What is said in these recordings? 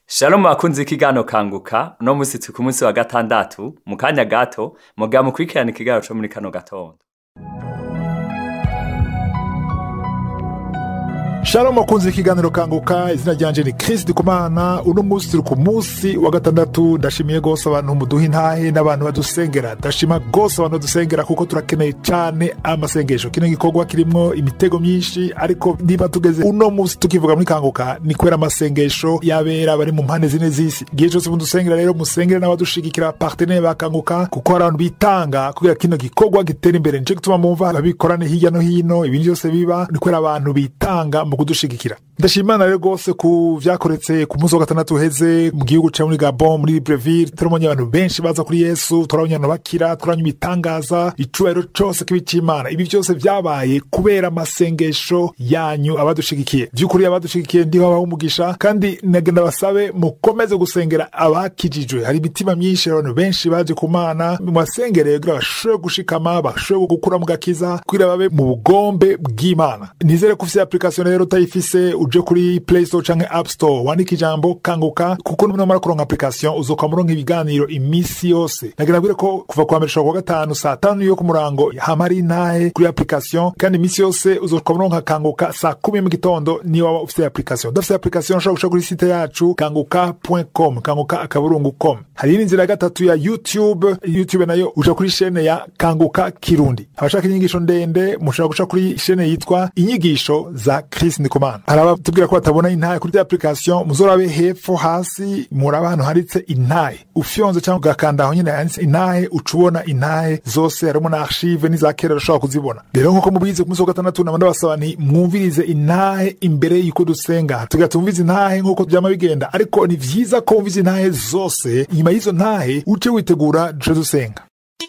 Shalom bakunzi ikigano kanguka uno musi turi ku munsi wa gatandatu mu kanya gato muga mukurikirana ikigano co muri kano gatondo Shalom wakunze ikiganiro kanguka izina ryanje ni Chris Ndikumana uno musi turi ku musi wa gatandatu ndashimiye gose abantu muduha intahe n'abantu badusengera ndashima gose abantu badusengera kuko turakeneye cane amasengesho kino gikorwa kirimwo imitego myinshi ariko niba tugeze uno musi tukivuga muri kanguka ni kubera amasengesho yabera bari mu mpande zine z'isi igihe cose mudusengera rero musengere n'abadushigikira partenere bakanguka kuko hari abantu bitanga kugira kino gikorwa gitera imbere nico gituma mumva ababikorane hirya no hino ibintu byose biba ni kubera abantu bitanga mu kudushigikira ndashimana rero rwose ku vyakoretse ku munsi wa gatandatu uheze mu gihugu ca muri gabon muri libreville turabonye abantu benshi baza kuri yesu turabonye abantu bakira turabonye ibitangaza icubahiro cose kibi c'imana ibi vyose vyabaye kubera amasengesho yanyu abadushigikiye vy'ukuri abadushigikiye ndiho abaha umugisha kandi nagenda basabe mukomeze gusengera abakijijwe hari imitima myinshi abantu benshi baje ku mana mubasengere kugira bashobore gushikama bashobore gukura mu gakiza kugira babe mu bugombe bw'imana nizere ko ufise application rero utayifise uje kuri play store canke app store wandika ijambo kanguka kuko numara kuronka application uzoka muronka ibiganiro imisi yose nagira bwire ko kuva kwa mbere kuwa gatanu saa tanu yo ku murango hama hari intahe kuri application kandi imisi yose uzoka muronka kanguka saa kumi mu gitondo niyo waba ufise application udafise application ushobora guca kuri site yacu kanguka.com kanguka akaburungu com hari iyindi nzira ya gatatu ya youtube youtube nayo uja kuri shene ya kanguka kirundi abashaka inyigisho ndende mushobora guca kuri shene yitwa inyigisho za Chris Ndikumana hari abatubwira ko batabona intahe kuri application muzorabe hepfo hasi muraba ahantu handitse intahe ufyonze cyangwa ugakanda aho nyine handitse intahe uca ubona intahe zose harimo na archive n'iza kera ushobora kuzibona rero nk'uko mubizi ku munsi wa gatandatu nabandi basaba nti mwumvirize intahe imbere y'uko dusenga tugira tumvize intahe nk'uko byama bigenda ariko ni vyiza ko wumvize intahe zose inyuma y'izo ntahe uce witegura duce dusenga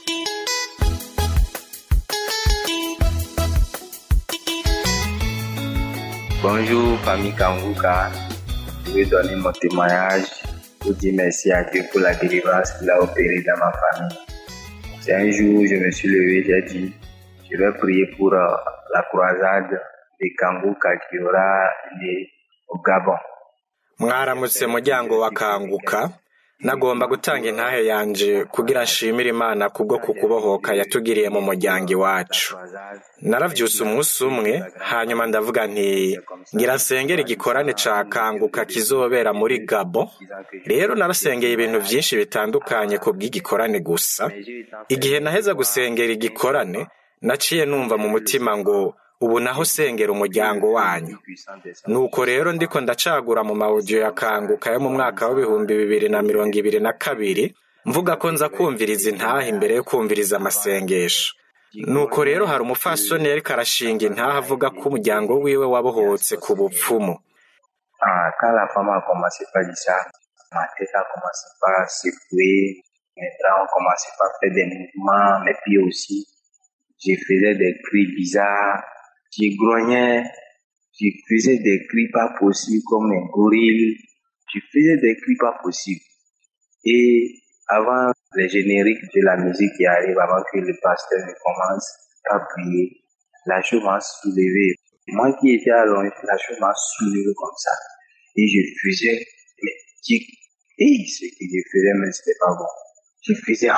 Bonjour, famille Kanguka. Je vais donner mon témoignage pour dire merci à Dieu pour la délivrance qu'il a opérée dans ma famille. C'est un jour où je me suis levé, j'ai dit, je vais prier pour euh, la croisade des Kanguka qui aura lieu au Gabon. mwaramutse muryango wa kanguka nagomba gutanga intahe yanje kugira nshimire imana kubwo kukubohoka yatugiriye mu muryango iwacu naravyutse umunsi umwe hanyuma ndavuga nti ngira nsengera igikorane ca kanguka kizobera muri gabo rero narasengeye ibintu vyinshi bitandukanye ku bw'igikorane gusa igihe naheza gusengera igikorane naciye numva mu mutima ngo ubu naho sengera umuryango wanyu nuko rero ndiko ndacagura mu mawudiyo ya kanguka yo mu mwaka w'ibihumbi bibiri na mirongo ibiri na kabiri mvuga ko nza kumviriza intaha imbere yo kumviriza amasengesho nuko rero hari umupfasoni yariko arashinga intaha avuga ko umuryango wiwe wabohotse ku bupfumu Ah, quand la femme a commencé par dire ça, ma tête a commencé par secouer, mes bras ont commencé par faire des mouvements, mes pieds aussi. Je faisais des cris bizarres, je grognais, je faisais des cris pas possibles comme un gorille, je faisais des cris pas possibles. Et avant le générique de la musique qui arrive, avant que le pasteur ne commence à prier, la chose m'a soulevé. Moi qui étais allongé, la chose m'a soulevé comme ça. Et je faisais, mais je- et ce que je faisais, mais c'était pas bon. Je faisais,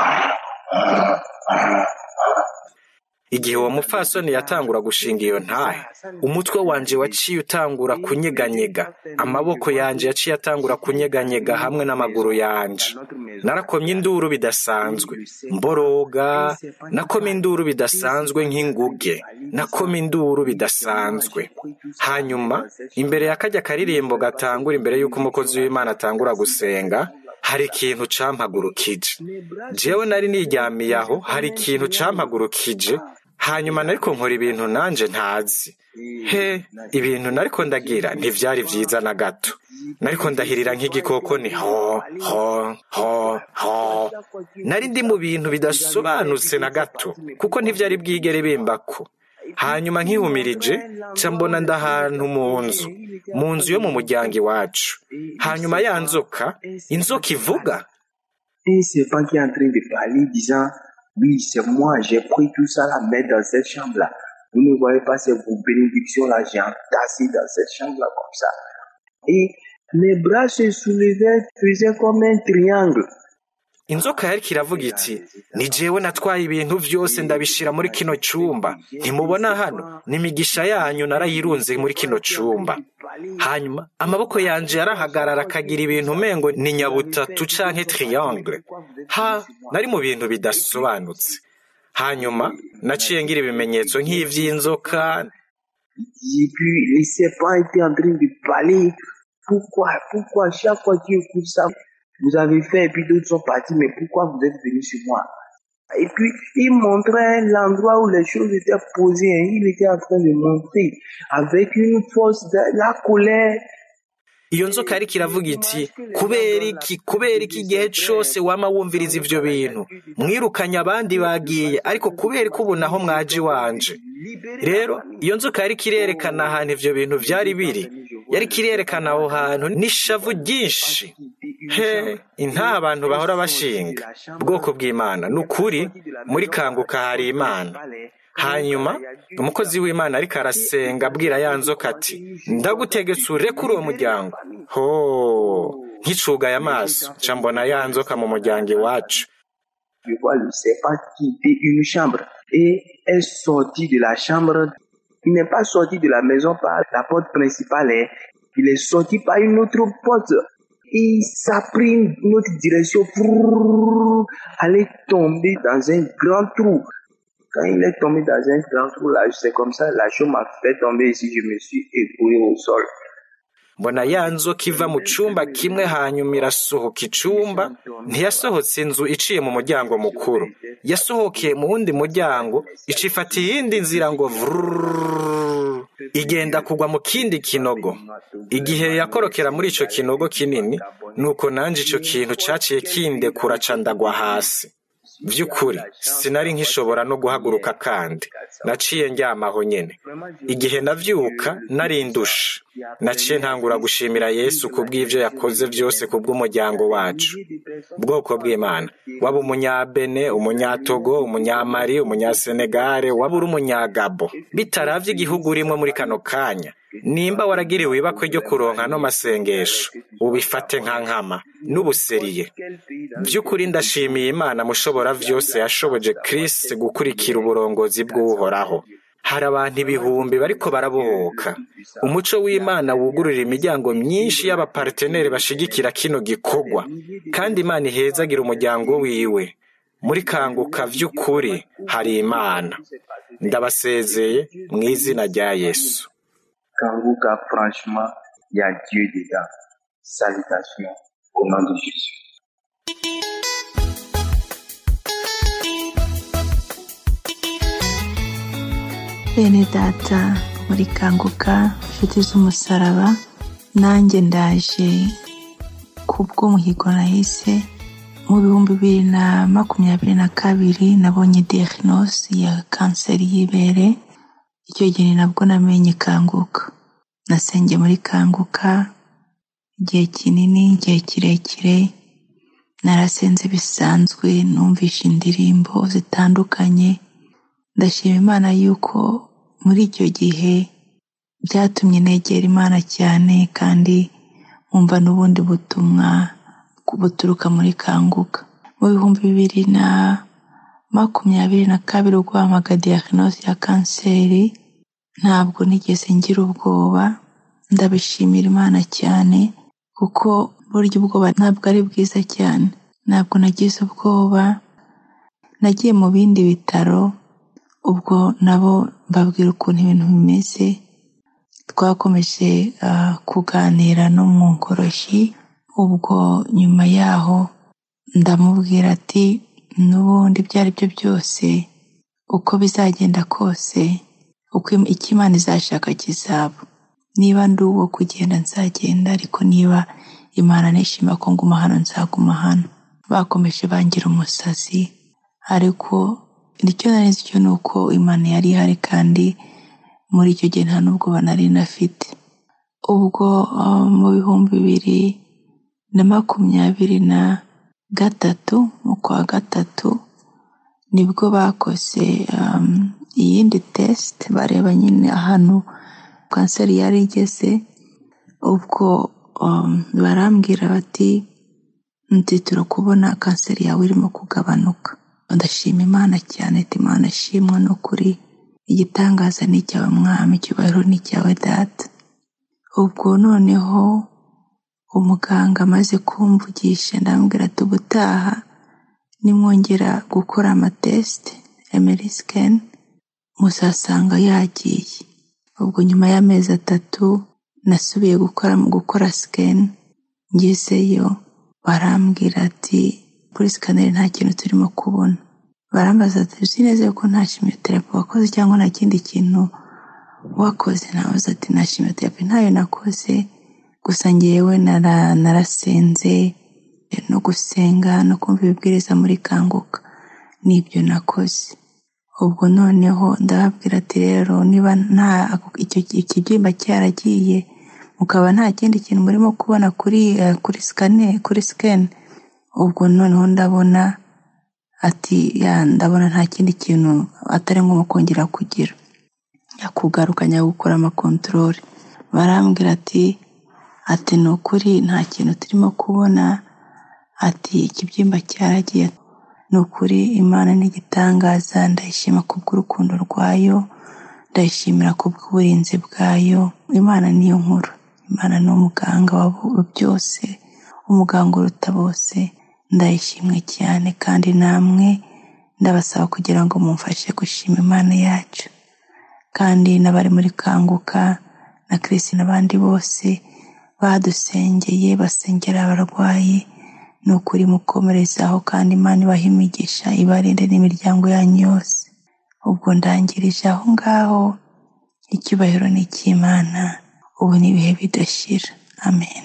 igihe uwo mupfasoni yatangura gushinga iyo ntahe umutwe wanje waciye utangura kunyeganyega amaboko yanje yaciye atangura kunyeganyega hamwe n'amaguru yanje narakomye induru bidasanzwe mboroga nakoma induru bidasanzwe nk'inguge nakoma induru bidasanzwe hanyuma imbere ya kajya karirimbo gatangura imbere y'uko umukozi w'imana atangura gusenga hari ikintu campagurukije jewe nari niryamiye aho hari ikintu campagurukije hanyuma nariko nkora ibintu nanje ntazi he ibintu nariko ndagira ntivyari vyiza na gato nariko ndahirira nk'igikoko ni ho ho ho ho nari ndi mu bintu bidasobanutse na gato kuko ntivyari bwigere bimbako hanyuma nkihumirije ca mbona ndahantu mu nzu mu nzu yo mu muryango iwacu hanyuma ya nzoka inzoka ivuga un serpent qui est en train de parler, disant, oui, c'est moi, j'ai pris tout ça là, mettre dans cette chambre-là. Vous ne voyez pas, c'est vos bénédictions là, j'ai entassé dans cette chambre-là comme ça. Et Les bras se soulevaient, faisaient comme un triangle. inzoka yariko iravuga iti ni jewe natwaye ibintu vyose ndabishira muri kino cumba ntimubona hano n'imigisha yanyu narayirunze muri kino cumba hanyuma amaboko yanje yarahagarara akagira ibintu umengo ni nyabutatu canke triangle ha nari mu bintu bidasobanutse hanyuma naciye ngira ibimenyetso nk'ivy'inzoka Et puis les serpents étaient en train de parler. Pourquoi, pourquoi chaque fois que tu écoutes ça, vous avez fait et puis d'autres sont partis, mais pourquoi vous êtes venus sur moi Et puis il montrait l'endroit où les choses étaient posées. hein. Il était en train de montrer avec une force de la colère. iyo nzoka yariko iravuga iti kubera iki kubera iki igihe cose wama wumviriza ivyo bintu mwirukanye abandi bagiye ariko kubera ko ubu naho mwaje iwanje rero iyo nzoka yariko irerekana ahantu ivyo bintu vyari biri yariko irerekana aho hantu n'ishavu ryinshi he intaha abantu bahora bashinga bwoko bw'imana ni ukuri muri kanguka hari imana hanyuma umukozi w'imana ariko arasenga abwira ya nzoka ati ndagutegetse urekure uwo muryango ho nkicugaye amaso nca mbona ya nzoka mu muryango iwacu Je vois le serpent quitter une chambre et est sorti de la chambre. Il n'est pas sorti de la maison par la porte principale, hein. il est sorti par une autre porte. Et ça a pris une autre direction, pour aller tomber dans un grand trou. Quand il est tombé dans un grand trou, là, c'est comme ça, la chose m'a fait tomber ici, je me suis écroulé au sol. mbona ya nzoka iva mu cumba kimwe hanyuma irasohoka icumba ntiyasohotse inzu iciye mu muryango mukuru yasohokeye mu wundi muryango icifata iyindi nzira ngo vrrrr, igenda kugwa mu kindi kinogo igihe yakorokera muri ico kinogo kinini nuko nanje ico kintu caciye kindekura ca ndagwa hasi vy'ukuri sinari nkishobora no guhaguruka kandi naciye ndyamaho nyene igihe navyuka nari ndushe naciye ntangura gushimira yesu kubw'ivyo yakoze vyose kubw'umuryango wacu bwoko bw'imana waba umunyabene umunyatogo umunyamari umunyasenegare waba uri umunyagabo bitaravye igihugu urimwo muri kano kanya nimba waragiriwe ibakwe ryo kuronka no masengesho ubifate nka nkama n'ubuseriye by'ukuri ndashimiye imana mushobora vyose yashoboje Chris gukurikira uburongozi bw'uhoraho hari abantu ibihumbi bariko barabohoka umuco w'imana wugurura imiryango myinshi y'abaparteneri bashigikira kino gikorwa kandi imana ihezagira umuryango wiwe muri kanguka vy'ukuri hari imana ndabasezeye mu izina rya yesu Kanguka, franchement, il y a Dieu dedans. Salutations au nom de Jésus. bene data muri kanguka inshuti z'umusaraba nanjye ndaje kubw'umuhigo nahise mu bihumbi bibiri na makumyabiri na kabiri nabonye diagnosi ya kanseri y'ibere icyo gihe ni nabwo namenye kanguka nasengeye muri kanguka igihe kinini igihe kirekire narasenze bisanzwe numvishe indirimbo zitandukanye ndashima imana yuko muri icyo gihe byatumye negera imana cyane kandi nkumva n'ubundi butumwa buturuka muri kanguka mu bihumbi bibiri na makumyabiri na kabiri ubwo wampaga diagnosi ya kanseri ntabwo nigeze ngira ubwoba ndabishimira imana cyane kuko burya ubwoba ntabwo ari bwiza cyane ntabwo nagize ubwoba nagiye mu bindi bitaro ubwo nabo mbabwira ukuntu ibintu bimeze twakomeje ah, kuganira no mu nkoroshyi ubwo nyuma yaho ndamubwira ati n'ubundi ibyo ari byo byose uko bizagenda kose uko im- icyo imana izashaka kizaba niba ndi uwo kugenda nzagenda ariko niba imana nishima ko nguma hano nzaguma hano bakomeje bangira umusazi ariko icyo nari nzi cyo ni uko imana yari ihari kandi muri icyo gihe nta n'ubwoba nari nafite ubwo ah, mu bihumbi bibiri na makumyabiri na gatatu mu kwa gatatu nibwo bakoze um, iyindi tesite bareba nyine ahantu kanseri yari igeze ubwo um, barambwira bati nti turakubona kanseri yawe irimo kugabanuka ndashima imana cyane ati imana ashimwa no kuri igitangaza ni icyawe mwami icyubahiro ni icyawe data ubwo noneho umuganga amaze kumvugisha ndambwira ati ubutaha nimwongera gukora amatesite emeri sikeni muzasanga yagiye ubwo nyuma y'amezi atatu nasubiye gukora mu gukora sikeni ngezeyo barambwira ati kuri sikaneri nta kintu turimo kubona barambaza ati uzi neza yuko nta shimiyoterapi wakoze cyangwa nta kindi kintu wakoze nabaza ati nta shimiyoterapi ntayo nakoze gusa ngewe nara- narasenze no gusenga no kumva ibibwiriza muri kanguka nibyo nakoze ubwo noneho ndababwira ati rero niba nta icyo ikibyimba cyaragiye mukaba nta kindi kintu murimo kubona kuri eh, kuri sikane kuri sikeni ubwo noneho ndabona ati ya ndabona nta kindi kintu atari ngombwa kongera kugira yakugaruka njya gukora amakontorore barambwira ati ati ni ukuri nta kintu turimo kubona ati ikibyimba cyaragiye ni ukuri imana ni igitangaza ndayishima kubw'urukundo rwayo ndayishimira kubw'uburinzi bwayo imana niyo nkuru imana ni umuganga wa bo- byose umuganga uruta bose ndayishimwe cyane kandi namwe ndabasaba kugira ngo mumfashe gushima imana yacu kandi n'abari muri kanguka na Chris n'abandi bose badusengeye basengera abarwayi ni ukuri mukomerezaho kandi imana ibaha imigisha ibarinde n'imiryango yanyu yose ubwo ndangirije aho ngaho icyubahiro ni icy'imana ubu ni ibihe bidashira amen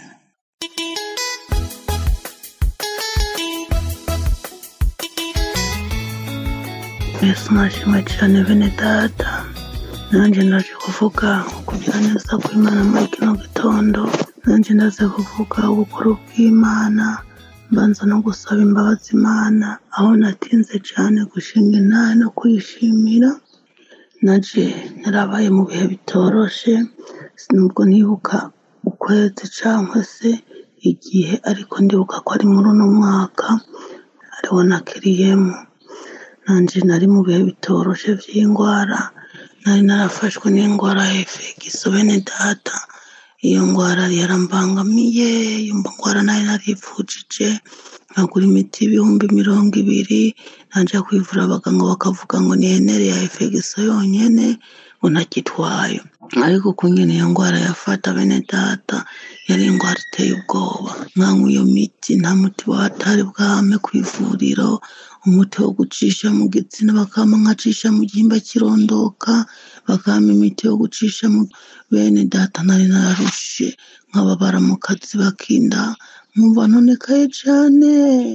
yesu nashimwe cyane bene data nanjye ndaje kuvuga kugira neza kw'imana muri kino gitondo nanjye ndaze kuvuga ubukuru bw'imana mbanza no gusaba imbabazi imana aho natinze cyane gushinga inama no kuyishimira naje narabaye mu bihe bitoroshe nubwo nibuka ukwezi cyangwa se igihe ariko ndibuka ko ari muri uno mwaka ariwo nakiriyemo nanjye nari mu bihe bitoroshe by'indwara nari narafashwe n'indwara ya efegiso bene data iyo ndwara yarambangamiye iyo ndwara nari narivujije nkagura imiti y'ibihumbi mirongo ibiri najya kwivura abaganga bakavuga ngo ni henere ya efegiso yonyine ngo ntakitwaye ariko ku nyine iyo ndwara yafata bene data yari indwara iteye ubwoba nkanywa iyo miti nta muti watari bwame ku ivuriro umuti wo gucisha mu gitsina bakama nkacisha mu gihimba kirondoka bakama imiti yo gucisha mu bene data nari nararushe nkababara mu kazi bakinda nkumva nonekaye cyane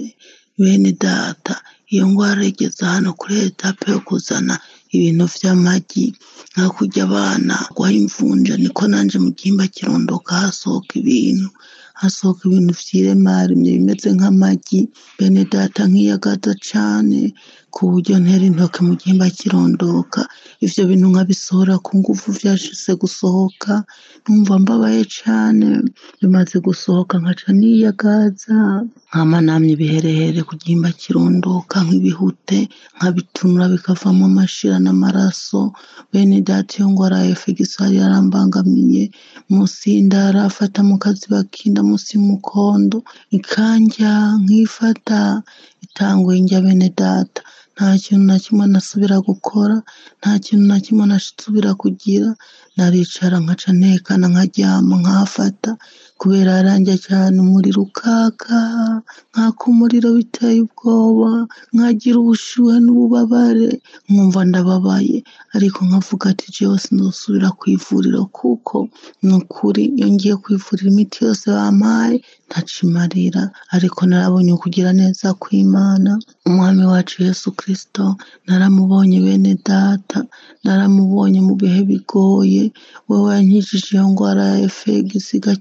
bene data iyo ndwara igeze hano kuri etape yo kuzana ibintu by'amagi nka kurya abana guha imvunja niko nanjye mu gihimba kirondoka hasohoka ibintu hasohoka ibintu by'iremaremye bimeze nk'amagi bene data nkiyagaza cyane ku buryo ntera intoki mu gihimba kirondoka ibyo bintu nkabisohora ku ngufu byashize gusohoka numva mbabaye cyane bimaze gusohoka nkaca niyagaza nkamanamya ibiherehere ku gihimba kirondoka nk'ibihute nkabitunura bikavamo amashira n'amaraso bene data iyo ndwara ya efegiso yari yarambangamiye munsi y'indara afata mu kazi bakinda munsi y'umukondo ikanja nkifata itanguye njya bene data nta kintu na kimwe nasubira gukora nta kintu na kimwe nasubira kugira naricara nkaca ntekana nkaryama nkafata kubera yaranjye cyane umuriro ukaka nkaka umuriro biteye ubwoba nkagira ubushyuhe n'ububabare nkumva ndababaye ariko nkavuga ati byose ndasubira ku ivuriro kuko ni ukuri iyo ngiye kwivurira imiti yose bampaye ntacimarira ariko narabonye ukugira neza kw'imana umwami wacu yesu kirisito naramubonye bene data naramubonye mu bihe bigoye wowe yankijije iyo ndwara ya efegisi igakira burundu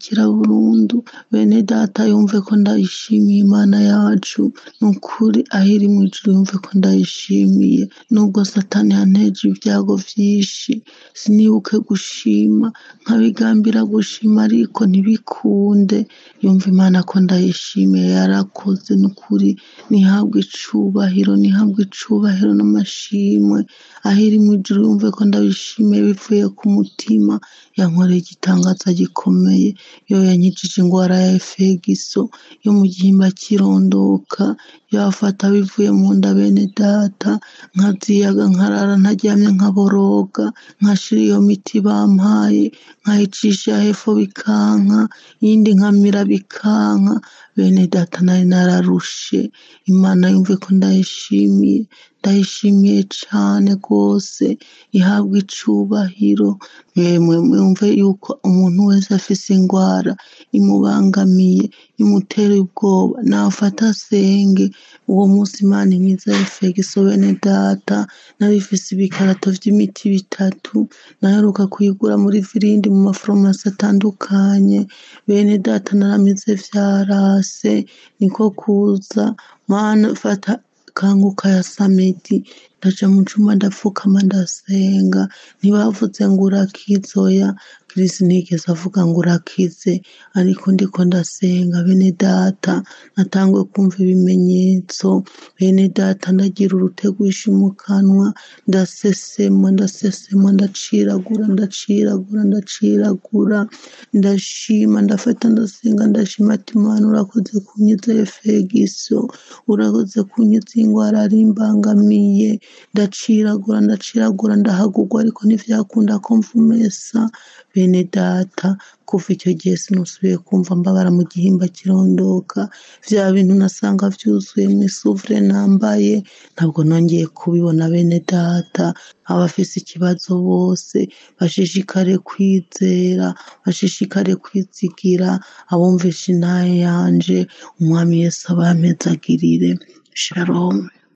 burundu bene data yumve ko ndayishimiye imana yacu ni ukuri aho iri mu ijuru yumve ko ndayishimiye nubwo satani yanteje ibyago byinshi sinibuke gushima nkabigambira gushima ariko ntibikunde yumva imana ko ndayishimiye yarakoze ni ukuri ntihabwe icubahiro ntihabwe icubahiro n'amashimwe aho iri mu ijuru yumve ko ndabishimiye bivuye ku mutima yankoreye igitangaza gikomeye yo yankijije indwara ya efegiso yo mu gihimba kirondoka yafata bivuye mu nda bene data nkaziyaga nkarara ntaryamye nkaboroga nkashira iyo miti bampaye nkayicisha hepfo bikanka iyindi nkamira bikanka bene data nari nararushe imana yumve ko ndayishimiye ndayishimiye cyane rwose ihabwa icubahiro mwemwe mwumve yuko umuntu wese afise indwara imubangamiye imutera ubwoba nafata asenge uwo munsi imana inkiza efegiso bene data narifise ibikarato vy'imiti bitatu naheruka kuyigura muri virindi mu maforomasi atandukanye bene data naramize vyarase niko kuza mana fata kanguka ya samedi ndaja mu cumba ndapfukama ndasenga ntibavuze ngo urakize oya kirisi ntigeze avuga ngo urakize ariko ndiko ndasenga bene data natanguye kumva ibimenyetso bene data ndagira urutegwisha mu kanwa ndasesema ndasesema ndaciragura ndaciragura ndaciragura ndashima ndafata ndasenga ndashima ati imana urakoze kunyiza efegiso urakoze kunyiza indwara ari imbangamiye ndaciragura ndaciragura ndahagurwa ariko ntivyakunda ko mvumesa bene data kuva icyo gihe sinusubiye kumva mbabara mu gihimba kirondoka vya bintu nasanga vyuzuye mu isuvure nambaye ntabwo nongeye kubibona bene data abafise ikibazo bose bashishikare kwizera bashishikare kwizigira abumvisha intaye yanje umwami yesu abampezagirire shalom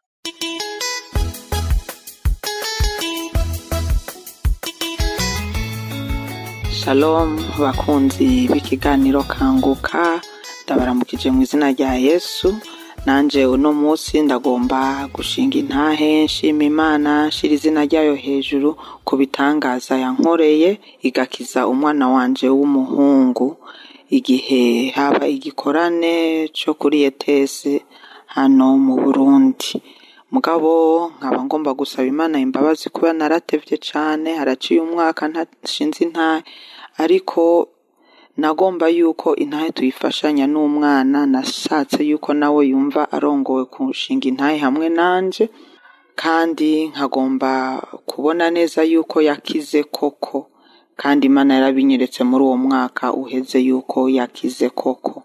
shalom bakunzi b'ikiganiro kanguka ndabaramukije mu izina rya yesu nanje uno munsi ndagomba gushinga intahe nshima imana nshira izina ryayo hejuru ku bitangaza yankoreye igakiza umwana wanje w'umuhungu igihe haba igikorane cyo kuri etesi hano mu burundi mugabo nkaba ngomba gusaba imana imbabazi kuba naratevye cane haraciye umwaka ntashinze intahe ariko nagomba yuko intahe tuyifashanya n'umwana nashatse yuko nawe yumva arongowe kushinga intahe hamwe nanje kandi nkagomba kubona neza yuko yakize koko kandi imana yarabinyeretse muri uwo mwaka uheze yuko yakize koko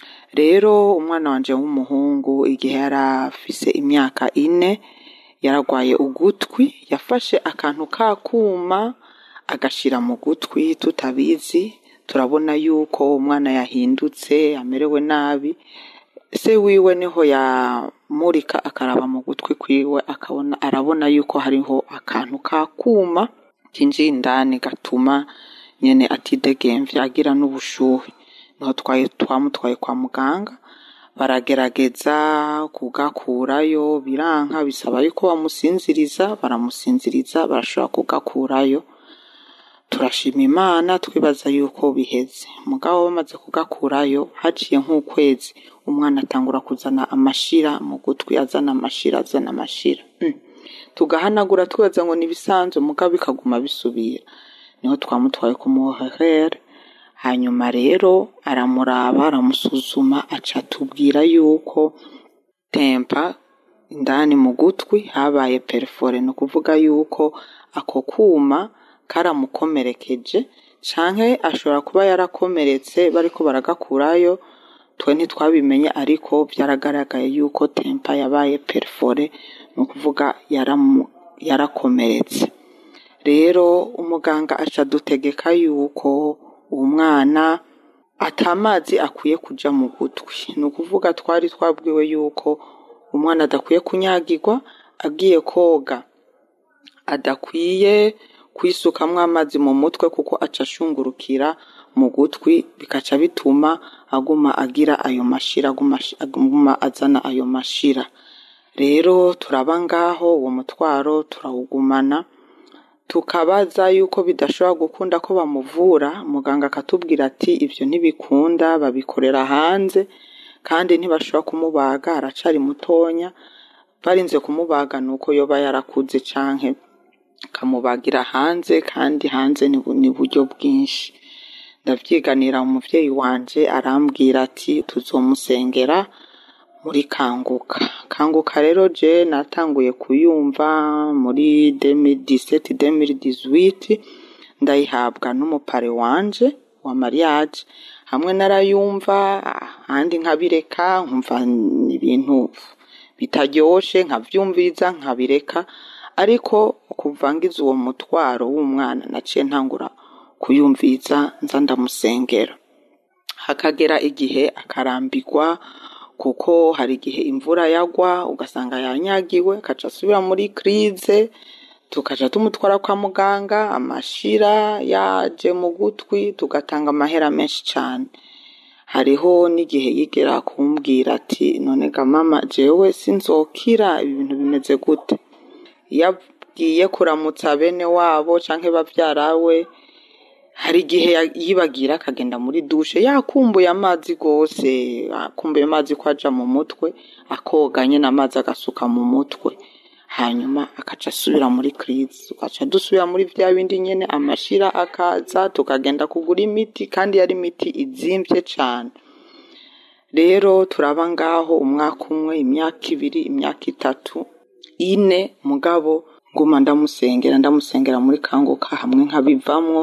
rero umwana wanje w'umuhungu igihe yari afise imyaka ine yaragwaye ugutwi yafashe akantu k'akuma agashira mu gutwi tutabizi turabona yuko umwana yahindutse amerewe nabi se wiwe niho yamurika akaraba mu gutwi kwiwe akabona arabona yuko hariho akantu k'akuma kinjiye indani gatuma nyene atidegemvya agira n'ubushuhe niho twaye twamutwaye kwa muganga baragerageza kugakurayo biranka bisaba yuko bamusinziriza baramusinziriza barashobora kugakurayo turashima imana twibaza yuko biheze mugabo bamaze kugakurayo haciye nk'ukwezi umwana atangura kuzana amashira mu gutwi azana amashira azana amashira mm. tugahanagura twibaza ngo nibisanzwe mugabo bikaguma bisubira niho twamutwaye ku muhehere hanyuma rero aramuraba aramusuzuma aca atubwira yuko tempa indani mu gutwi habaye perifore ni ukuvuga yuko ako kuma karamukomerekeje canke ashobora kuba yarakomeretse bariko baragakurayo twe ntitwabimenye ariko byaragaragaye yuko tempa yabaye perifore ni ukuvuga yaramu- yarakomeretse rero umuganga aca adutegeka yuko uwo mwana atamazi akwiye kuja mu gutwi ni ukuvuga twari twabwiwe yuko umwana adakwiye kunyagirwa agiye koga adakwiye kwisukamwo amazi mu mutwe kuko aca ashungurukira mu gutwi bikaca bituma aguma agira ayo mashira aguma aguma azana ayo mashira rero turaba ngaho uwo mutwaro turawugumana tukabaza yuko bidashobora gukunda ko bamuvura muganga akatubwira ati ibyo ntibikunda babikorera hanze kandi ntibashobora kumubaga aracari mutonya barinze kumubaga ni uko yoba yarakuze canke kamubagira hanze kandi hanze ni bu- ni buryo bwinshi ndavyiganira umuvyeyi wanje arambwira ati tuzomusengera muri kanguka kanguka rero je natanguye kuyumva muri 2017 2018 ndayihabwa n'umupare wanje wa mariage hamwe narayumva ahandi nkabireka nkumva ni ibintu bitaryoshe nkavyumviriza nkabireka ariko kuva ngize uwo mutwaro w'umwana naciye ntangura kuyumviriza nza ndamusengera hakagera igihe akarambirwa kuko hari igihe imvura yagwa ugasanga yanyagiwe akaca asubira muri krize tukaja tumutwara kwa muganga amashira yaje mu gutwi tugatanga amahera menshi cane hariho n'igihe yigera kumbwira ati none ga mama jewe sinzokira ibi bintu bimeze gute iyo agiye kuramutsa bene wabo canke bavyarawe hari igihe ya- yibagira akagenda muri dushe yakumbuye amazi gose akumbuye amazi ko aja mu mutwe akoga nyene amazi agasuka mu mutwe hanyuma akaca asubira muri krizi tugaca dusubira muri vya bindi nyene amashira akaza tukagenda kugura imiti kandi yari imiti izimvye cane rero turaba ngaho umwaka umwe imyaka ibiri imyaka itatu ine mugabo nguma ndamusengera ndamusengera muri kanguka hamwe nkabivamwo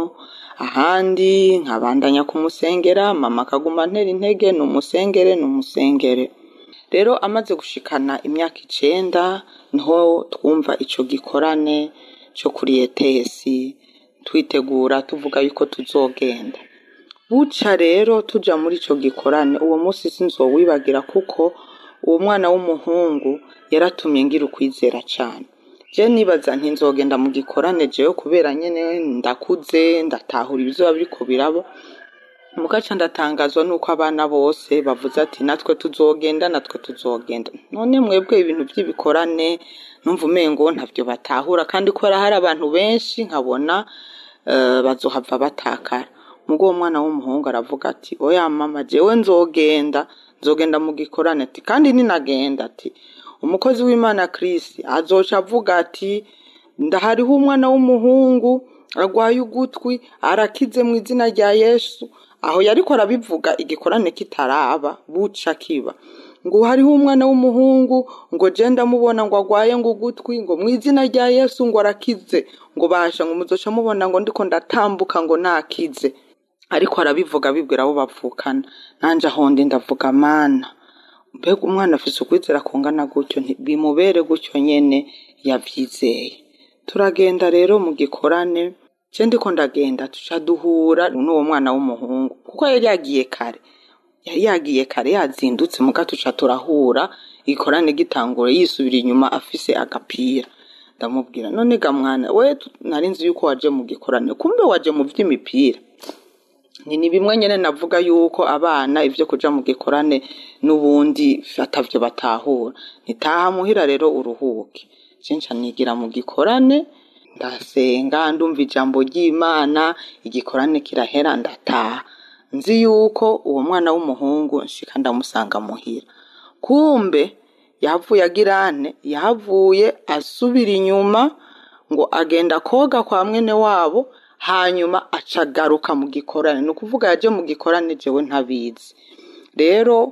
ahandi nkabandanya kumusengera mama akaguma antera intege ni umusengere ni umusengere rero amaze gushikana imyaka icenda niho twumva ico gikorane co kuri etesi twitegura tuvuga yuko tuzogenda buca rero tuja muri ico gikorane uwo munsi sinzowibagira kuko uwo mwana w'umuhungu yaratumye ngira ukwizera cane je nibaza nti nzogenda mu gikorane jewe kubera nyene ndakuze ndatahura ibizoba biriko biraba mugaca ndatangazwa nuko abana bose bavuze ati natwe tuzogenda natwe tuzogenda none mwebwe ibintu vy'ibikorane numva umengo ntavyo batahura kandi ko hari abantu benshi nkabona eh, bazohava batakara mugo uwo mwana w'umuhungu aravuga ati oya mama jewe nzogenda nzogenda mu gikorane ati kandi ninagenda ati umukozi w'imana Chris azoca avuga ati ndahariho umwana w'umuhungu arwaye ugutwi arakize mu izina rya yesu aho yariko arabivuga igikorane kitaraba buca kiba ngo hariho umwana w'umuhungu ngo je ndamubona ngo agwaye ngo ugutwi ngo mu izina rya yesu ngo arakize ngo basha ngo muzoca mubona ngo ndiko ndatambuka ngo nakize ariko arabivuga abibwira abo bavukana nanje aho ndi ndavuga mana mbega umwana afise ukwizera kungana gutyo nti- bimubere gutyo nyene yavyizeye turagenda rero mu gikorane je ndiko ndagenda tuca duhura n'uwo mwana w'umuhungu kuko yari yagiye kare yari yagiye kare yazindutse muga tuca turahura igikorane gitangura yisubira inyuma afise agapira ndamubwira none ga mwana we tu- nari nzi yuko waje mu gikorane kumbe waje mu vy'imipira ni ni bimwe nyene navuga yuko abana ivyo kuja mu gikorane n'ubundi atavyo batahura nitaha muhira rero uruhuke cenca nigira mu gikorane ndasenga ndumva ijambo ry'imana igikorane kirahera ndataha nzi yuko uwo mwana w'umuhungu nshika ndamusanga muhira kumbe yavuye agirane yavuye asubira inyuma ngo agenda koga kwa mwene wabo hanyuma acagaruka mu gikorane ni ukuvuga yaje mu gikorane jewe ntabizi rero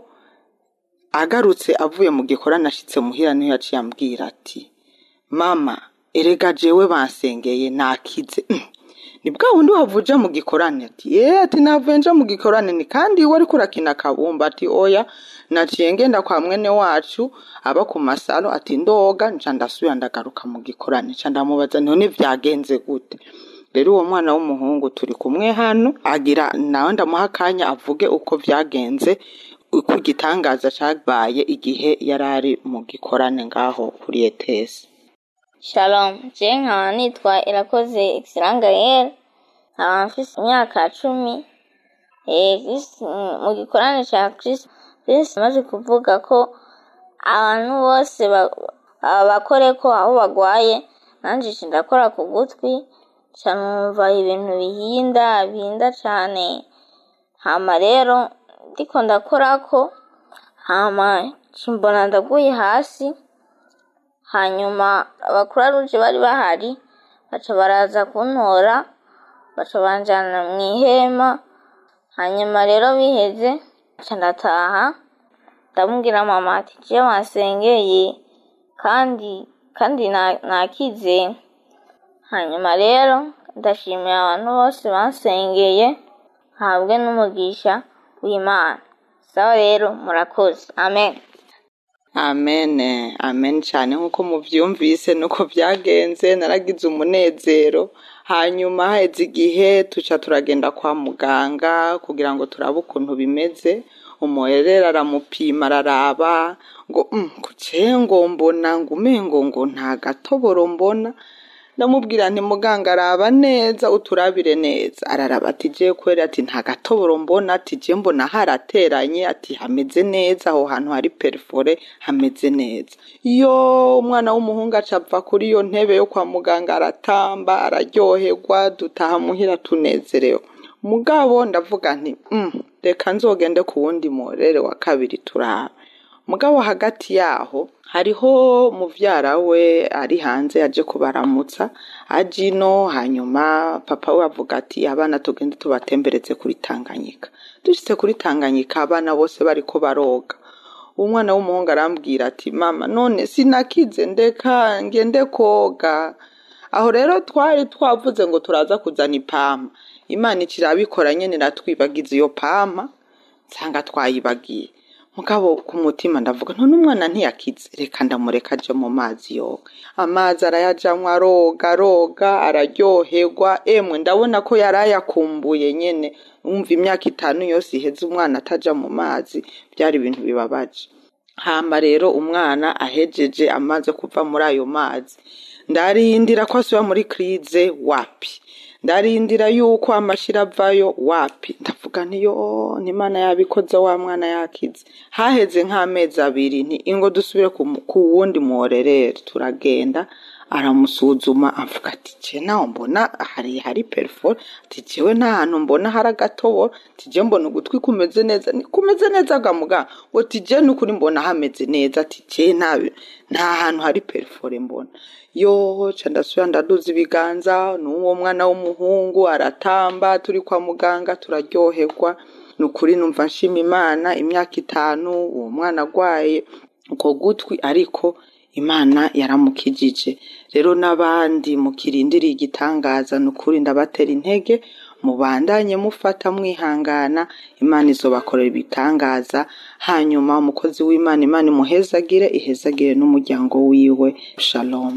agarutse avuye mu gikorane ashitse muhira niho yaciye ambwira ati mama erega jewe bansengeye nakize ni bwa wundi wavuje mu gikorane ati ye ati navuye nja mu gikorane ni kandi iwe ariko urakina akabumba ati oya naciye ngenda kwa mwene wacu aba ku masaro ati ndoga nca ndasubira ndagaruka mu gikorane nca ndamubaza none vyagenze gute rero uwo mwana w'umuhungu turi kumwe hano agira nawe ndamuha akanya avuge uko vyagenze uko igitangaza cabaye igihe yari ari mu gikorane ngaho kuri etesi Shalom, je nkaba nitwa Irakoze Excellent Gael, nkaba mfise imyaka cumi, Eh, Kristo mu gikorane cya Kristo Kristo amaze kuvuga ko abantu bose ba- aba bakore ko aho bagwaye nanjye nca ndakora ku gutwi nca numva ibintu bihinda bihinda cane hama rero ndiko ndakorako hama nca mbona ndaguye hasi hanyuma abakuru ruje bari bahari baca baraza kuntora baca banjana mu ihema hanyuma rero biheze nca ndataha ndamubwira mama ati je wansengeye kandi kandi na- nakize hanyuma rero ndashimira abantu bose bansengeye habwe n'umugisha w'imana sawa rero murakoze amen amen amen cyane nk'uko mubyumvise nuko byagenze naragize umunezero hanyuma haheze igihe tuca turagenda kwa muganga kugira ngo turabe ukuntu bimeze umuherera aramupima araraba ngo "Mm, kuce ngo mbona ngo umengo ngo nta gatoboro mbona ndamubwira nti muganga araba neza uturabire neza araraba ati je kweri ati nta gatoboro mbona ati je mbona harateranye ati hameze neza aho hantu hari perifore hameze neza iyo umwana w'umuhungu aca ava kuri iyo ntebe yo kwa muganga aratamba araryoherwa dutaha muhira tunezerewe mugabo ndavuga nti "Mm, reka nzogende ku wundi morere wa kabiri turabe mugabo hagati yaho hariho muvyara we ari hanze yaje kubaramutsa aje ino hanyuma papa we avuga ati abana tugende tubatembereze kuri tanganyika dushitse kuri tanganyika abana bose bariko baroga umwana w'umuhungu arambwira ati mama none sinakize ndeka ngende koga aho rero twari twavuze ngo turaza kuzana ipampa imana ikirabikora nyene iratwibagiza iyo pampa nsanga twayibagiye mugabo ku mutima ndavuga none umwana ntiyakize reka ndamureka aje mu mazi yoga amazi arayajamwo aroga aroga araryoherwa emwe ndabona ko yari ayakumbuye nyene wumva imyaka itanu yose iheze umwana ataja mu mazi byari ibintu bibabaje hama rero umwana ahejeje amaze kuva muri ayo mazi ndarindira ko asubira muri krize wapi ndarindira yuko amashira avayo wapi ndavuga ntiyo ntimana yabikoze wa mwana yakize haheze nk'amezi abiri nti ingo dusubire ku mu- ku wundi muhorerere turagenda aramusuzuma avuga ati je naho mbona hari hari perifore ati jewe nta hantu mbona hari agatoboro ati je mbona ugutwi kumeze neza ni kumeze neza ga muganga ngo ati je nukuri mbona hameze neza ati je nta nta hantu hari perifore mbona yo ca ndasubira ndaduza ibiganza n'uwo mwana w'umuhungu aratamba turi kwa muganga turaryoherwa ni ukuri numva nshima imana imyaka itanu uwo mwana agwaye uko gutwi ariko imana yaramukijije rero n'abandi mukirindiriye igitangaza ni ukuri ndabatera intege mubandanye mufata mwihangana imana izobakorera ibitangaza hanyuma umukozi w'imana imana imuhezagire ihezagire n'umuryango wiwe shalom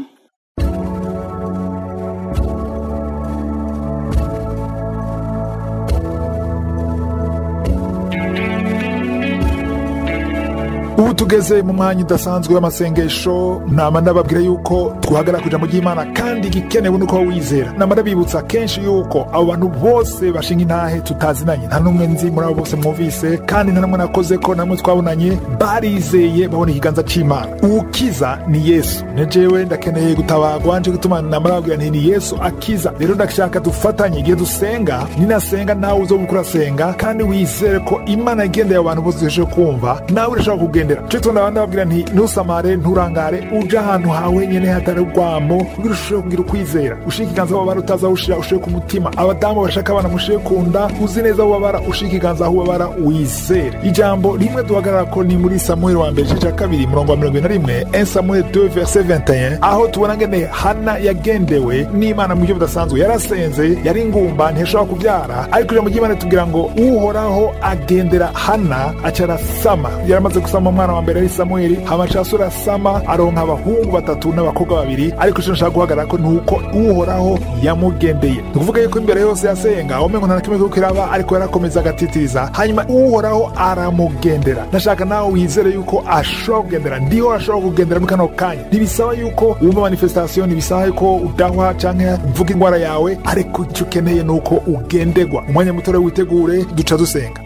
ubu tugeze mu mwanya udasanzwe w'amasengesho nama ndababwira yuko twahagarara ku ijambo ry'imana kandi igikenewe nuko wizera nama ndabibutsa kenshi yuko abo bantu bose bashinga intahe tutazinanye nta n'umwe nzi muri abo bose mwumvise kandi nta n'umwe nakoze ko namwe twabonanye barizeye babona ikiganza cy'imana ukiza ni yesu nejewe ndakeneye gutabagwa nje gutuma nama ndababwira nti ni yesu akiza rero ndashaka dufatanye igihe dusenga ninasenga nawe uzo gukora senga kandi wizere ko imana igendeye abantu bose duhejeje kumva nawe urashobora kugendera cyo tubona abandi babwira nti ntusamare nturangare uje ahantu hawe nyene hatari urwamo kugira ushobore kugira ukwizera ushika ikiganza aho babara utaza ushira ushire ku mutima abadamu bashaka abana mushire ku nda uzi neza aho babara ushika ikiganza aho babara wizere ijambo rimwe duhagarara ko ni muri samuel wa mbere igice cya kabiri murongo wa mirongo ine na rimwe 1 samuel 2 verse 21 aho tubona ngene hana yagendewe n'imana mu buryo budasanzwe yarasenze yari ingumba ntiyashobora kubyara ariko ijambo ry'imana tubwira ngo uhoraho agendera hana aca arasama yaramaze gusama umwana wa mbere ari samweli hamaca asura sama aronka abahungu batatu n'abakobwa babiri ariko ico nshaka guhagarara ko nuko uhoraho yamugendeye ni ukuvuga yuko imbere yose yasenga umengo nta na kimwe kiriko kiraba ariko yarakomeza agatitiriza hanyuma uhoraho aramugendera ndashaka nawe wizere yuko ashobora kugendera ndiho ashobora kugendera muri kano kanya ntibisaba yuko wumva manifestation ntibisaba yuko udahwa canke mvuga ingwara yawe ariko ico ukeneye ni uko ugendegwa umwanya muto witegure duca dusenga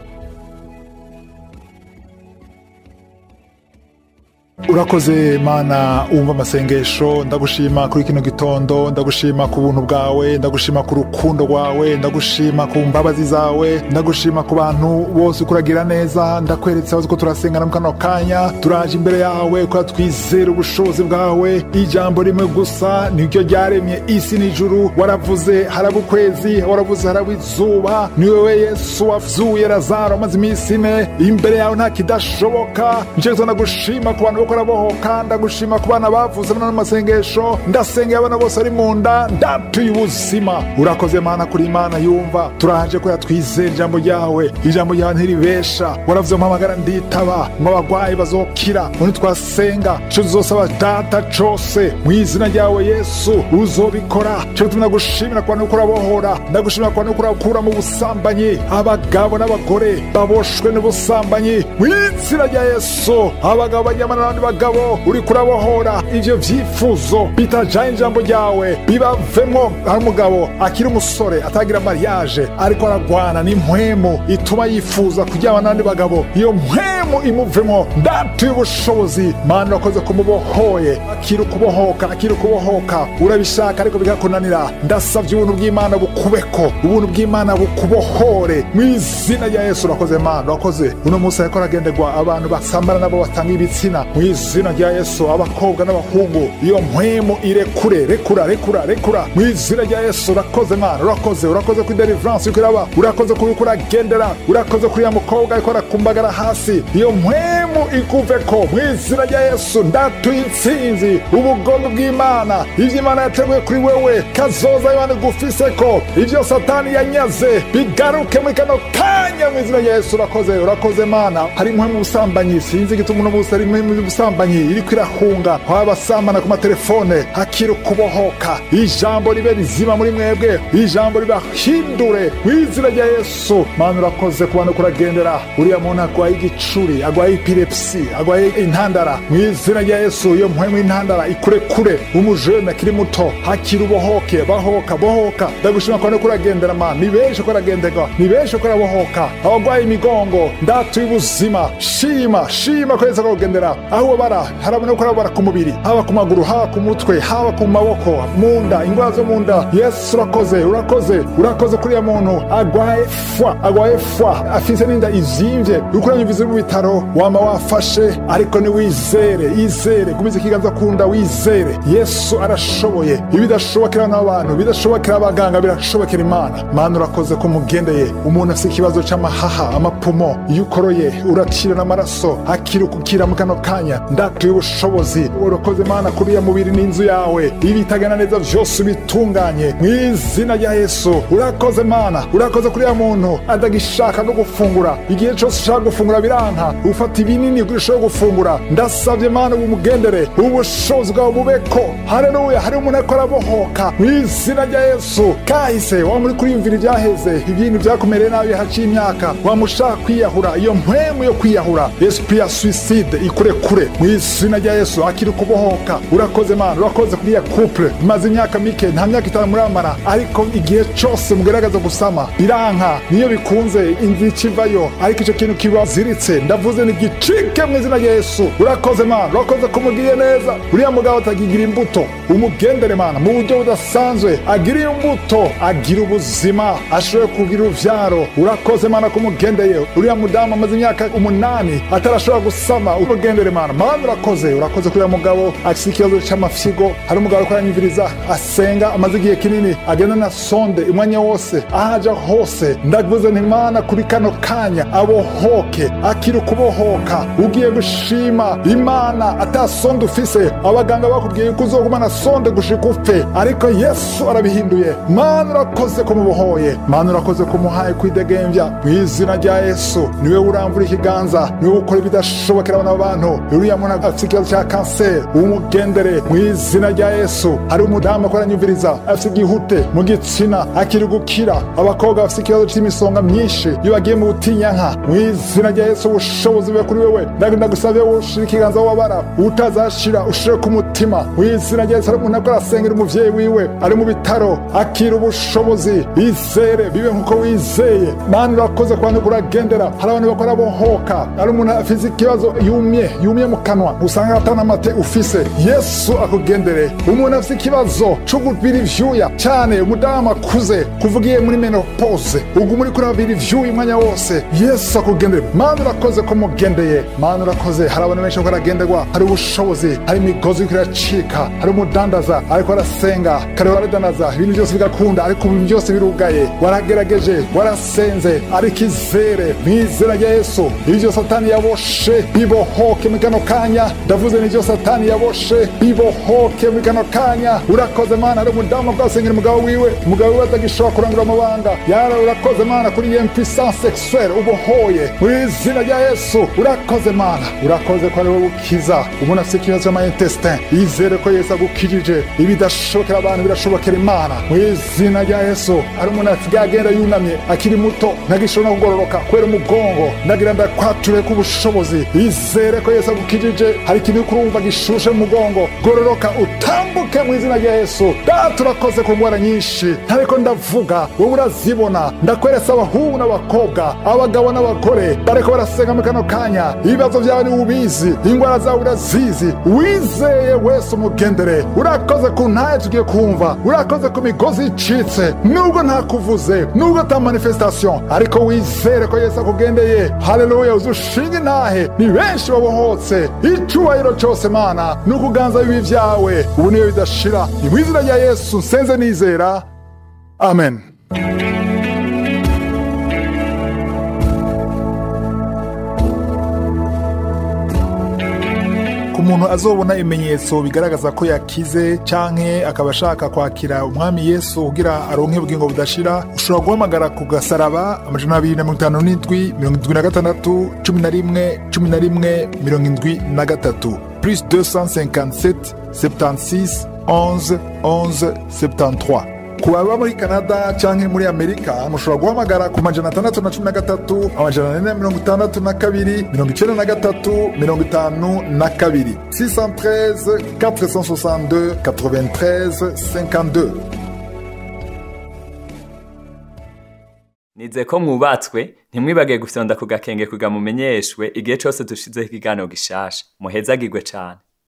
urakoze mana wumva amasengesho ndagushima kuri kino gitondo ndagushima ku buntu bwawe ndagushima ku rukundo rwawe ndagushima ku mbabazi zawe ndagushima ku bantu bose ukuragira neza ndakweretse abazi ko turasengana mu kano kanya turaje imbere yawe kuba twizera ubushobozi bwawe ijambo rimwe gusa niryo ryaremye isi n'ijuru waravuze haraba ukwezi waravuze haraba izuba ni wewe yesu wazuye lazaro amaze iminsi ine imbere yawe nta kidashoboka nicyo gituma ndagushima ku bantu bakora bohoka ndagushima ku bana bavuze bano n'amasengesho ndasengera abana bose ari mu nda ndatuye ubuzima urakoze mana kuri imana yumva turaje ko yatwizera ijambo ryawe ijambo ryawe ntiribesha waravuze mpamagara nditaba ngo abagwayi bazokira ngo nitwasenga ico tuzosaba data cose mu izina ryawe yesu uzobikora ico gituma ndagushimira ku bantu bakora bohora ndagushimira ku bantu bakora gukura mu busambanyi abagabo n'abagore baboshwe n'ubusambanyi mu izina rya yesu abagabo baryamana n'abandi bagabo uri kurabohora ivyo vyifuzo bitajanye ijambo ryawe bibavemwo hari umugabo akiri umusore atagira mariage ariko aragwana n'impwemu ituma yifuza kuryama n'abandi bagabo iyo mpwemu imuvemwo ndatuye ubushobozi mana urakoze kumubohoye akiri ukubohoka akiri ukubohoka urabishaka ariko bigakunanira ndasavye ubuntu bw'imana bukubeko ubuntu bw'imana bukubohore mu izina rya yesu urakoze mana urakoze uno munsi ariko aragenderwa abantu basambana nabo batanga ibitsina mu izina rya yesu abakobwa n'abahungu iyo mpwemu irekure rekura rekura rekura mu izina rya yesu urakoze mana urakoze urakoze kuri deliverance yuko iraba urakoze kuri uko uragendera urakoze kuri ya mukobwa ariko arakumbagara hasi iyo mpwemu ikuveko mu izina rya yesu ndatuye intsinzi ubugombe bw'imana ivyo imana yateguye kuri wewe kazoza imana igufiseko ivyo satani yanyaze bigaruke muri kano kanya mu izina rya yesu urakoze urakoze mana hari impwemu ubusambanyi sinzi igituma uno munsi hari impwemu y'ubusambanyi iriko irahunga aho abasambana ku matelefone hakiri ukubohoka ijambo ribe rizima muri mwebwe ijambo ribahindure mu izina rya yesu mana urakoze ku bantu kuragendera uriya muntu agwaye igicuri agwaye epilepsi agwaye intandara mu izina rya yesu iyo mpwemu y'intandara ikurekure umujene akiri muto hakiri ubohoke bahoka bohoka ndagushima ku bantu kuragendera mana ni benshi ko aragenderwa ni benshi ko arabohoka abagwaye imigongo ndatuye ubuzima shima shima ko yesu akakugendera aho ubabara harabona ko arabara ku mubiri haba ku maguru haba ku mutwe haba ku maboko mu nda indwara zo mu nda yesu urakoze urakoze urakoze kuriya muntu agwaye fwa agwaye fwa afise n'inda izimvye uriko uranyumviza uri mu bitaro wama wafashe ariko niwizere izere gumiza ikiganza ku nda wizere yesu arashoboye ibidashobokera n'abantu bidashobokera abaganga birashobokera imana mana urakoze ko mugendeye umuntu afise ikibazo c'amahaha amapumo iyo ukoroye urakira n'amaraso akira ukukira mu kano kanya ndatuye ubushobozi urakoze mana kuri ya mubiri n'inzu yawe ibitagana neza vyose ubitunganye mu izina rya yesu urakoze mana urakoze kuri ya muntu adagishaka no gufungura igihe cose ushaka gufungura biranka ufata ibinini kugira ushobore gufungura ndasavye mana ubumugendere ubushobozi bwawe bubeko haleluya hari umuntu ariko arabohoka mu izina rya yesu kahise wa muri kuriyumvira ivyaheze ibintu vyakumereye nabi haciye imyaka wamushaka kwiyahura iyo mpwemu yo kwiyahura esprit ya suicide ikure kure mu izina rya yesu akiri kubohoka urakoze mana urakoze kuri ya couple maze imyaka mike nta myaka itanu muramara ariko igihe cose mugeragaza gusama biranka niyo bikunze inzira ikivayo ariko ico kintu kibaziritse ndavuze ni gicike mu izina rya yesu urakoze mana urakoze ko umugiriye neza uriya mugabo atakigira imbuto umugendere mana mu buryo budasanzwe agira imbuto agira ubuzima ashobore kugira uruvyaro urakoze mana ko umugendeye uriya mudamu amaze imyaka umunani atarashobora gusama umugendere mana mana mana urakoze urakoze kuri uyu mugabo afite ikibazo cy'amafyigo hari umugabo ariko aranyumviriza asenga amaze igihe kinini agenda na sonde umwanya wose aho aja hose ndavuze nti mana kuri kano kanya abohoke akiri ukubohoka ugiye gushima imana atasonde ufise abaganga bakubwiye yuko uzogumana sonde gushika upfe ariko yesu arabihinduye mana urakoze kumubohoye mana urakoze kumuhaye kwidegembya mu izina rya yesu niwe uramvura ikiganza niwe ukora ibidashobokera abana b'abantu uriya muntu afite ikibazo cya kanseri umugendere mu izina rya yesu hari umudamu akora anyumviriza afite igihute mu gitsina akiri gukira abakobwa bafite ikibazo cy'imisonga myinshi iyo bagiye mu butinyanka mu izina rya yesu ubushobozi bube kuri wewe ndagenda gusabye ushira ikiganza wabara utazashira ushire ku mutima mu izina rya yesu hari umuntu ariko arasengera umuvyeyi wiwe ari mu bitaro akira ubushobozi izere bibe nk'uko wizeye mana urakoze ku bantu kuragendera hari abantu bakora bohoka hari umuntu afite ikibazo yumye yumye mu kanwa usanga atana amate ufise yesu akugendere umuntu afite ikibazo cyo gubira ivyuya cyane umudamu akuze kuvugiye muri menopause ubwo muri kurabira ivyuya umwanya wose yesu akugendere mana urakoze ko mugendeye mana urakoze hari abantu benshi bariko baragenderwa hari ubushobozi hari imigozi iriko iracika hari umudandaza ariko arasenga kare waradandaza ibintu byose bigakunda ariko ibintu byose birugaye waragerageje warasenze ariko izere mu izina rya yesu ibyo satani yaboshe bibohoke muri kano kanya ndavuze n'ibyo satani yaboshe bibohoke muri kano kanya urakoze mana hari umudamu bwasengera umugabo wiwe umugabo wiwe atagishobora kurangura amabanga yara urakoze mana kuri iyo impuissance sexuelle ubohoye mu izina rya yesu urakoze mana urakoze ko ari wowe ukiza umuntu afite ikibazo cy'amayintestin yizere ko yesu agukijije ibidashobokera abantu birashobokera imana mu izina rya yesu hari umuntu asigaye agenda yunamye akiri muto ntagishobora no kugororoka kubera umugongo ndagira ndakwature ku bushobozi izere ko yesu agukijije hari ikintu uri kurumva gishushe mu mugongo gororoka utambuke mu izina rya yesu data urakoze ku ndwara nyinshi ntariko ndavuga wowe urazibona ndakweresa abahungu n'abakobwa abagabo n'abagore bariko barasenga muri kano kanya ibibazo byawe ni ubizi indwara zawe urazizi wizeye wese umugendere urakoze ku ntaye tugiye kumva urakoze ku migozi icitse nubwo ntakuvuze nubwo ata manifestation ariko wizere ko yesu akugendeye haleluya uzushinga intahe ni benshi babohotse icubahiro cyose mana ni ukuganza bibi vyawe ubu niyo bidashira ni mu izina rya yesu nsenze nizera amen ku muntu azobona ibimenyetso bigaragaza ko yakize canke akaba ashaka kwakira umwami yesu kugira aronke ubugingo budashira ushobora guhamagara ku gasaraba amajana abiri na mirongo itanu n'indwi mirongo indwi na gatandatu cumi na rimwe cumi na rimwe mirongo indwi na gatatu plus 257 76 11 11 73 ku baba muri canada canke muri amerika mushobora guhamagara ku majana atandatu na cumi na gatatu amajana ane na mirongo itandatu na kabiri mirongo icenda na gatatu mirongo itanu na kabiri 613 462 93 52 nize ko mwubatswe ntimwibage gufyonda ku gakenge kuga mumenyeshwe igihe cose dushizeho ikiganiro gishasha muhezagirwe cane